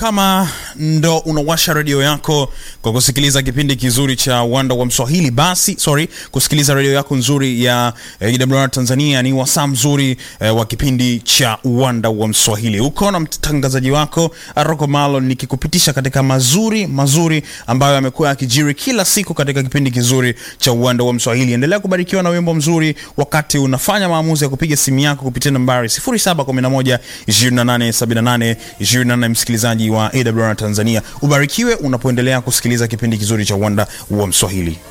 kama ndo unawasha redio yako kwa kusikiliza kipindi kizuri cha uwanda wa Mswahili, basi sorry, kusikiliza redio yako nzuri ya eh, EWR Tanzania, ni wasaa mzuri eh, wa kipindi cha uwanda wa Mswahili. Uko na mtangazaji wako Aroko Malo, nikikupitisha katika mazuri mazuri ambayo yamekuwa yakijiri kila siku katika kipindi kizuri cha uwanda wa Mswahili. Endelea kubarikiwa na wimbo mzuri wakati unafanya maamuzi ya kupiga simu yako kupitia nambari 0711 2878 28. Msikilizaji wa AWR Tanzania, ubarikiwe unapoendelea kusikiliza kipindi kizuri cha uwanda wa Mswahili.